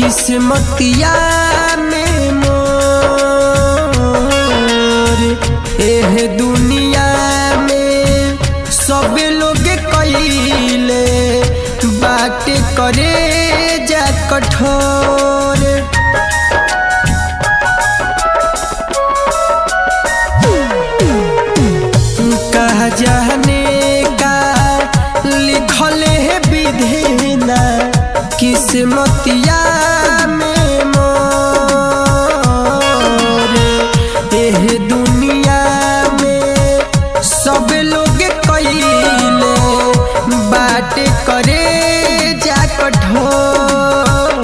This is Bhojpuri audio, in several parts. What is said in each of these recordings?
किस्मतिया में मोर एह दुनिया में सब लोग कइले बात करे जा कठोर कहा जाने का लिखल है विधिना किस्मतिया में मोर एह दुनिया में सब लोग कइले बात करे जा कठोर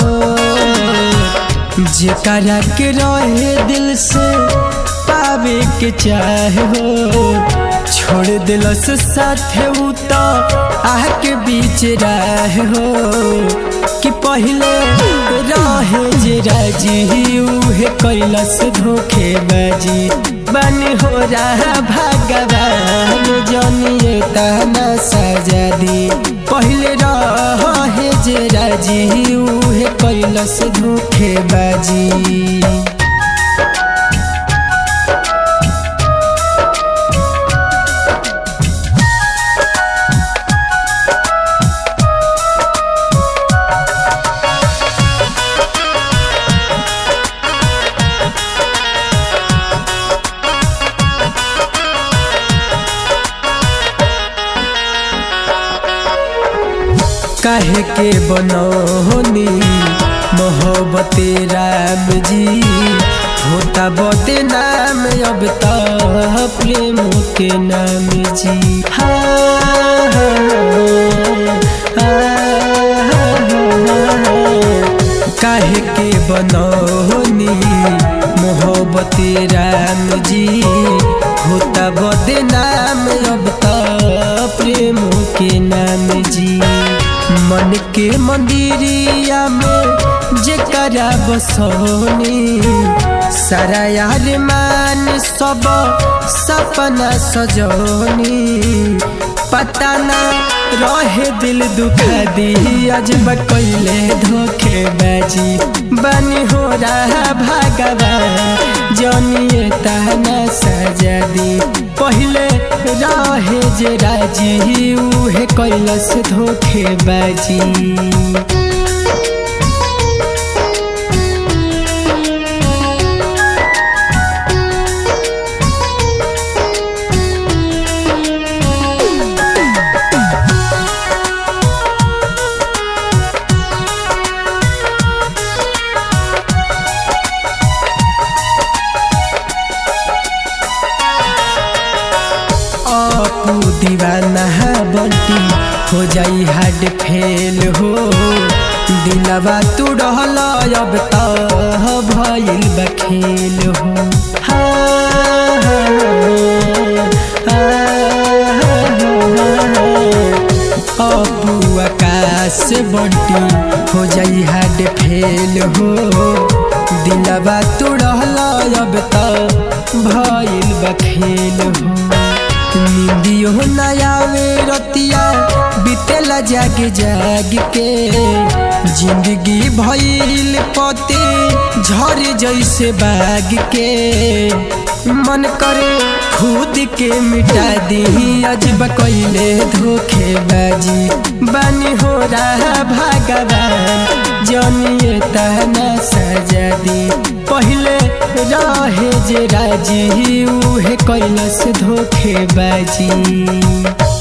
जेकरा के रहे दिल से पावे के चाहे हो छोड़ दिलस साथे उ तो आह के बीच रहे हो कि पहले रहे जे राजी उहे कैलस धोखे बाजी बनी हो रहा भगवान जनिए तना सजा दी पहले रहे जे राजी उहे कैलस धोखे बाजी काहे के बनौनी मोहब्बत राम जी होता बते नाम अब तो प्रेम के नाम जी हाँ, काहे के बनौनी मोहब्बत राम जी होता बदे नाम अब तो प्रेम के नाम जी मन के मंदिरिया में जेकरा बसोनी सारा यार मान सब सपना सजोनी पता ना रहे दिल दुखा दी अजब कैले धोखे बाजी बनी हो रहा भगवान जनिए ताना सजा दी पहले रहे जे राजी उहे कैलस धोखे बाजी अपू दीवाना बंटी हो जाई हार्ड फेल हो दिलवा तू रहल अब तो भइल बखेल हो हाँ, अपू आकाश बंटी हो जाई हार्ड फेल हो दिलवा तू रहल अब तो भइल बखेल हो निंदियो नयावे रतिया बीतेला जाग जाग के जिंदगी भइल पते झर जैसे बाग के मन करे खुद के मिटा दी अजब कैले धोखे बाजी बनी हो रहा भगवान जनिए तना सजा दी पहले रहे जे राजी उहे कैलस धोखे बाजी